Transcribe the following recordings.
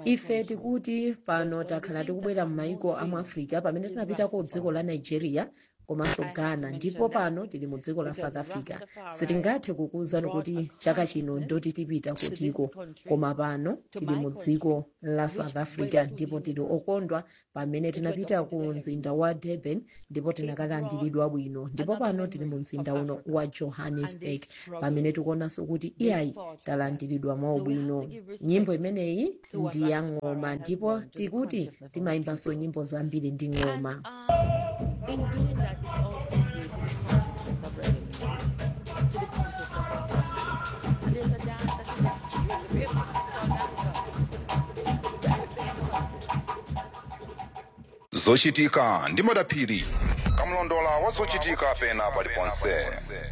ife tikuti pano takhala tikubwera m'mayiko a mu africa pamene tinapita ku dziko la nigeria komanso ghana ndipo pano tili mu dziko la south africa sitingathe kukuwuzani kuti chaka chino ndoti tipita kutiko koma pano tili mu dziko la south africa ndipo tili okondwa pamene tinapita ku mzinda wa durban ndipo tinakalandiridwa bwino ndipo pano tili mu mzinda uno wa johannesburg pamene tikuonanso kuti iyayi talandiridwa mwaubwino nyimbo imeneyi ndi ya ng'oma ndipo tikuti timayimbanso nyimbo zambiri ndi ng'oma in doing that, it's also creating consciousness of revolution to the concept of autonomy. And there's a dance that is extremely famous. It's called Africa. Very famous. zochitika ndi madaphiri kamlondola wa zochitika pena paliponse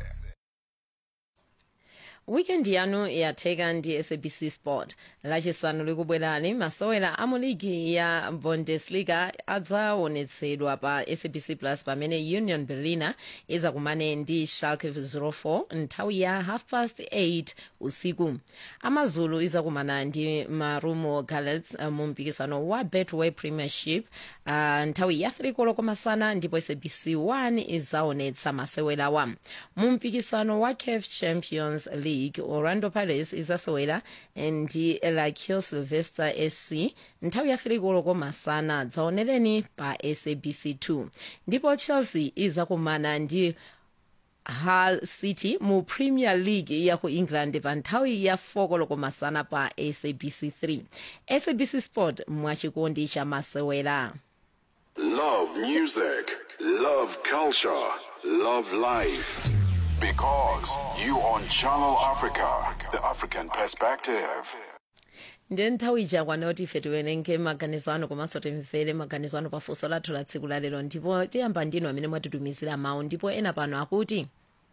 wikendi yanu yatheka ndi sabc sport lachisanu likubwerani masewera a mu ligi ya bundesliga adzaonetsedwa pa sabc plus pamene union berliner izakumane ndi schalke 04 nthawi ya half past 8 usiku amazulu izakumana ndi marumo gallants uh, mu mpikisano wa betway premiership uh, nthawi ya 3 koloko masana ndipo sabc 1 izaonetsa masewerawa mu mpikisano wa caf champions league orlando pirates izasewera ndi lakio sylvester sc nthawi ya 3 koloko masana dzaonereni pa sabc 2 ndipo chelsea izakumana ndi hull city mu premier league ya ku england pa nthawi ya 4 koloko masana pa sabc 3 sabc sport mwachikondi cha masewera Love music, love culture, love life. Because you on Channel Africa, the African perspective. ndiye nthawi ichakwana kuti ife tiwerenge maganizo anu komanso timvere maganizo anu pafunso lathu la tsiku la lero ndipo tiyamba ndinu amene mwatitumizira mawu ndipo ena pano akuti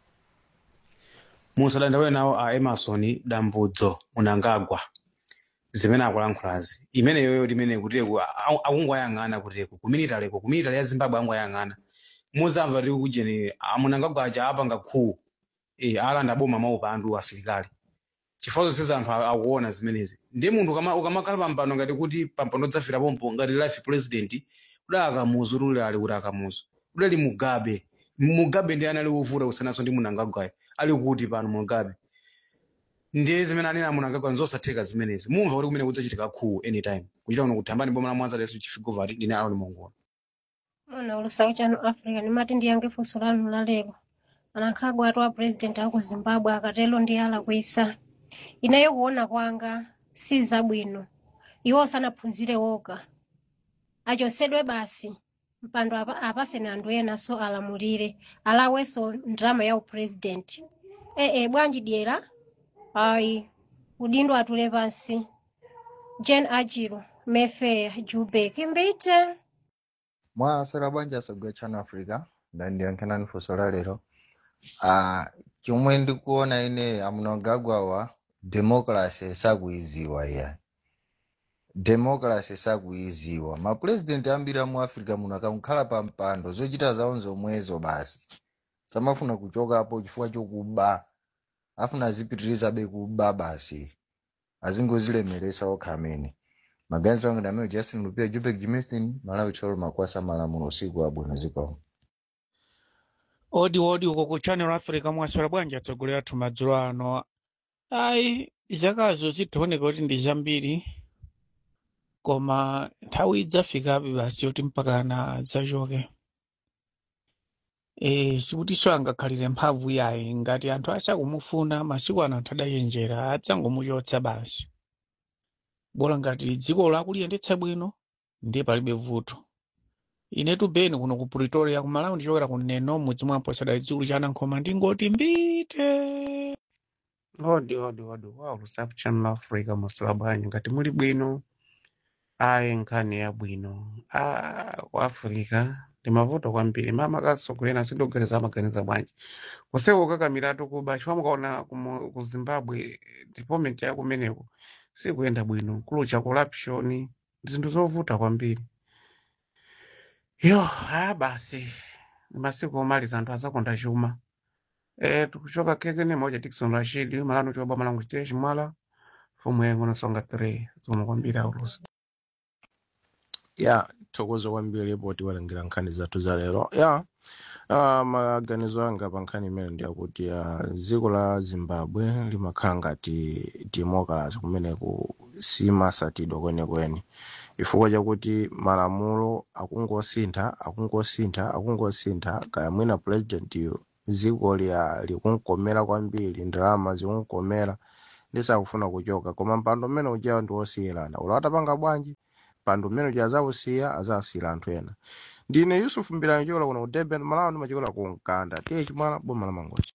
musadandaule nawo a emerson dambudzo munangagwa zimene akulankhulazi imeneyoyo timene kuteko akungwayang'ana kuteko kumilitaleko kumilitali ya zimbabwe angwayang'ana muzamva tiri kujeni amunangagwa aja apanga khuwu e, alanda boma maupandu asilikali chifukwa zonse anthu akuona zimenezi ndiye munthu ukama- ukamakhala pampando ngati kuti pampando dzafira pompo ngati life president udali akamuzu tulilali kuti akamuzu udali mugabe mugabe ndi anali wovuta kusananso ndi munangagwayo ali kuti pano mugabe ndiye zimene anena munangagwa nzosatheka zimenezi mumva kuti kumene kudzachitika khuwu anytime kuchita kuno kuthambani boma la mwanza leso chifigovati ndine aloni mongola Mwana ulusaku chanu Africa nimati ndiyange funso lanu la lero anakhagwa atu a president aku Zimbabwe akatelo ndi alakwisa ineyo kuona kwanga si zabwino iwo sanaphunzire woga achosedwe basi mpando apa, apasene anthu enaso alamulire alawenso ndrama ya upresident ee bwanji dyera ayi udindo atule pansi Jane Ajiro Mayfair Joburg mbite mwasera bwanji asogwa channel africa ndandiyankhanani funso la lero ah chomwe ndikuona ine amunangagwawa democracy sakuiziwa iya democracy sakuiziwa mapurezidenti ambiri amu africa muno akakhala pa mpando zochita zawo zomwezo basi samafuna kuchokapo chifukwa chokuba afuna azipitirizabe kuba basi azingozilemeresa okha amene maganizo angu ndameo justin lupia jupek jimistin malawi tolo makwasa malamulo usiku wabwino zikomo odi odi uko ku channel africa mwaswera bwanji atsogoleri athu madzulo ano ayi zakazo zikuoneka kuti ndi zambiri koma nthawi idzafikabe basi yoti mpakana zachoke e, sikutinso angakhalire mphamvu yayi ngati anthu asakumufuna masiku ano anthu adachenjera adzangomuchotsa basi bola ngati dziko lakuliyendetsa bwino ndiye palibe vuto inetu beni kuno ku pretoria kumalawi ndichokera kuneno mudzi mwa mposera chikulu cha anankhoma ndingoti mbite odi odi odi wow lusafu channel africa musula bwanji ngati muli bwino ayi nkhani yabwino ah, ku africa ndi mavuto kwambiri mama kasogolera sindogereza amaganiza bwanji kuseko kakamiratu kuba chifukwa mukaona kumo- ku zimbabwe development ya kumeneko sikuyenda bwino kulucha corruption zinthu zovuta kwambiri yo haya basi masiku omaliza anthu azakonda chuma e, tikuchoka kezene moja tikson rashid malano choba malango chiteshi mwala fomu yengo nasonga 3 zomwe kwambiri aulusi ya thokoza kwambiri poti walengera nkhani zathu za lero ya uh, maganizo anga pa nkhani imene ndi akuti uh, dziko la zimbabwe limakhala ngati democracy kumeneku simasatidwa kwenikweni chifukwa chakuti malamulo akungosintha akungosintha akungosintha kaya mwina president dziko lya likunkomera kwambiri ndalama zikunkomera lisakufuna kuchoka koma mpando mmene ujawo ndi wosiyirana ulo atapanga bwanji mpando mmene uja azawusiya azawusiyira anthu ena ndine yusuf mbirani chola kuno ku durban malawi ndimachikola ku mkanda tiye chimwala boma la mangochi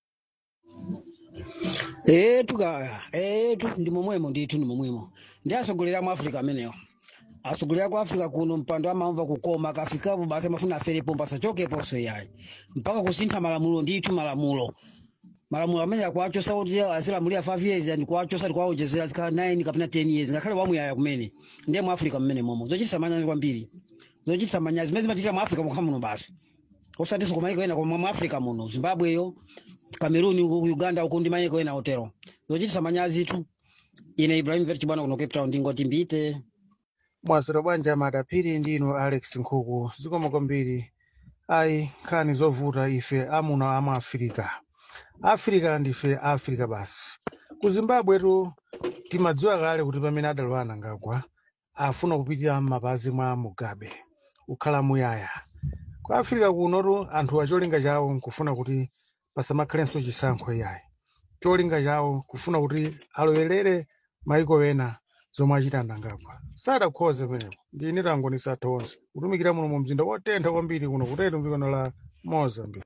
etu kaya etu ndi momwemo ndithu ndi momwemo ndi atsogoleri mu africa amenewo atsogoleri ku africa kuno mpando amamva kukoma akafikapo basi amafuna aferepo pasachokeponso yayi mpaka kusintha malamulo ndithu malamulo malamulo amene akuachosa kuti azilamulira 5 years and kuachosa tikuwaonjezera zikhala 9 kapena 10 years ngakhale wamuyaya kumene ndiye mu africa mmene momo zochititsa manyazi kwambiri zochititsa manyazi zimene zimachitira mu africa mokha muno basi osatinso kumayiko ena koma mu africa muno zimbabweyo cameroon uku uganda uku ndi mayiko ena otero zochititsa manyazi tu ine ibrahim verchi bwana kuno cape town ndingoti mbite mwasero bwanja madapiri ndino alex nkhuku zikomo kwambiri ayi nkhani zovuta ife amuna ama afirika afirika ndife afrika basi ku zimbabwetu timadziwa kale kuti pamene adalowa anangagwa afuna kupitira m'mapazi mwa mugabe kukhala muyaya ku afirika kunotu anthu acholinga chawo nkufuna kuti pasamakhalenso chisankho yayi cholinga chawo kufuna kuti alowerere maiko ena zomwe achita anangagwa sadakhoze penepo ndine tangonisa athu onse kutumikira muno mu mzinda wotentha kwambiri kuno kutero mdzikono la mozambique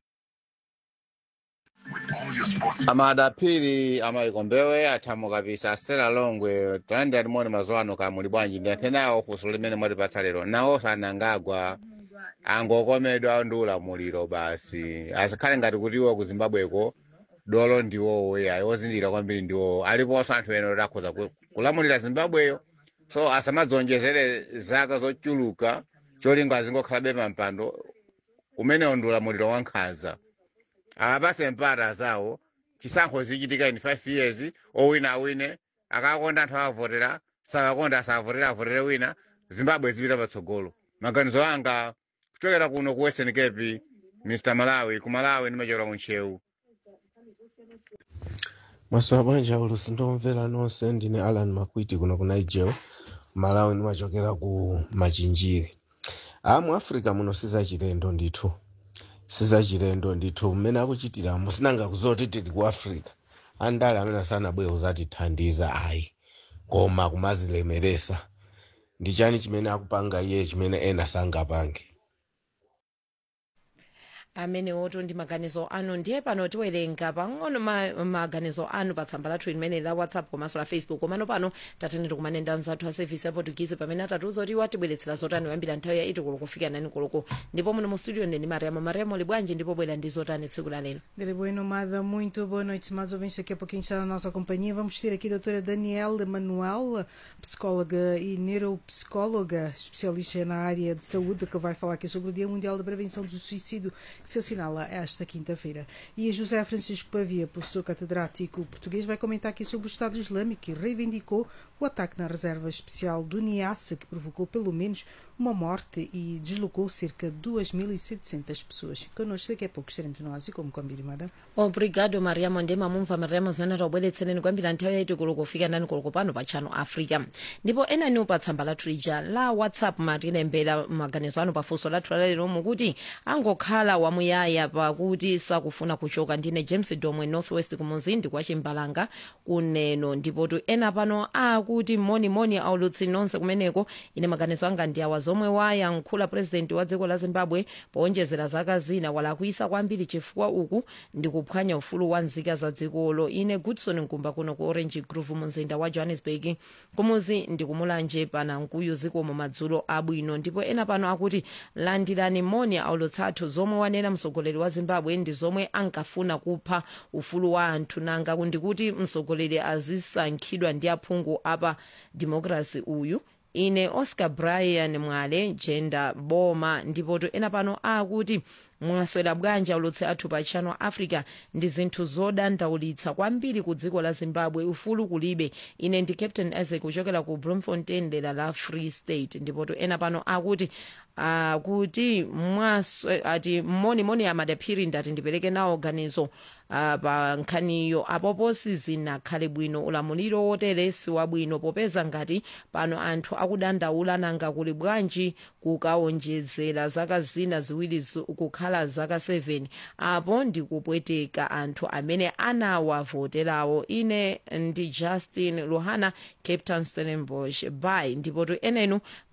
amadapiri amayikombewe athamo kapisa asera longwe tandi alimoni mazuwa ano kamuli bwanji ndiyathe nawo funso limene mwatipatsa lero nawo sanangagwa angokomedwa ndi ulamuliro basi asakhale ngati kutiwo ku zimbabweko dolo ndiwowo yayi ozindikira kwambiri ndiwowo aliponso anthu ena oti akhoza ku- kulamulira zimbabweyo so asamadzonjezere zaka zochuluka cholinga azingokhalabe pampando umenewo ndi ulamuliro wankhanza apatse mpata zawo chisankho zichitika in 5 years owina awine akakonda anthu akavotera sakakonda asavotera avotere wina zimbabwe zipita patsogolo maganizo anga kuchokera kuno ku western cape mr malawi ku malawi ndimachokera ku ntcheu masowa bwanja ulusi ndomvera nonse ndine alan makwiti kuno ku niger malawi ndimachokera ku machinjiri a mu africa muno sizachilendo ndithu sizachilendo ndithu mmene akuchitira musinanga kuzoti tili ku africa andale amene asanabwere kuzatithandiza ayi koma kumazilemeresa ndi chani chimene akupanga iye chimene ena sangapange amene woto ndi maganizo anu ndiye pano tiwerenga pang'ono ma, maganizo anu pa tsamba lathu limene la whatsapp komanso la facebook komano pano tatene tikumanenda nzathu a service ya portuguese pamene atatiuza kuti watibweretsera zotani kuyambira nthawi ya 8 koloko kufika 9 koloko ndipo muno mu studio ndine mariamo mariamo libwanji ndipo bwera ndi zotani tsiku la lero Dele boa nomada, muito boa noite, mais ouvintes. Daqui a pouquinho está na nossa companhia. Vamos ter aqui a doutora Daniela Manuel, psicóloga e neuropsicóloga, especialista na área de saúde, que vai falar aqui sobre o Dia Mundial da Prevenção do Suicídio, que se assinala esta quinta-feira. E a José Francisco Pavia, professor catedrático português, vai comentar aqui sobre o Estado Islâmico e reivindicou o ataque na reserva especial do Niassa, que provocou pelo menos uma morte e deslocou cerca de 2.700 pessoas. Connosco daqui a pouco estaremos nós e como combinado. obrigado mariamo ndema mumva mariamo zimene taubweretsereni kuyambira nthawi yaiti koloko kufika nani koloko pano pa channel africa ndipo enaniwo pa tsamba lathu lija la whatsapp matilembera maganizo anu pafunso lathu lalero mukuti angokhala wamuyaya pakuti sakufuna kuchoka ndine james domwe northwest kumuzindi kwa chimbalanga kuneno ndipotu ena pano akuti monimoni aulutsi nonse kumeneko ine maganizo anga ndi awa zomwe wayankhula purezidenti wa dziko la zimbabwe powonjezera zaka zina walakwisa kwambiri chifukwa uku ndi kuphwanya ufulu wa nzika za dzikolo ine goodson nkumba kuno ku orange grove mu mzinda wa johannesburg kumuzi ndi kumulanje pana nkuyu zikomo madzulo abwino ndipo ena pano akuti landirani moni aulutsathu zomwe wanena mtsogoleri wa zimbabwe ndi zomwe ankafuna kupha ufulu wa anthu nanga ndikuti mtsogoleri azisankhidwa ndi aphungu apa democracy uyu ine oscar brian mwale jenda boma ndipoto ena pano akuti mwaswera bwanji aulutsi athu pa channel africa ndi zinthu zodandaulitsa kwambiri ku dziko la zimbabwe ufulu kulibe ine ndi captain isaac kuchokera ku bloemfontein dera la free state ndipotu ena pano akuti uh, kuti mwaswe ati monimoni amadaphiri ndati ndipereke nawo ganizo uh, pa nkhaniyo apopo sizinakhale bwino ulamuliro wotere si wabwino popeza ngati pano anthu akudandaula nanga kuli bwanji kukaonjezera zaka zina ziwiri zu- kukhala zaka 7 apo ndikupweteka anthu amene anawavoterawo ine ndi justin luhana cape town stellenbosch by ndipotu enenu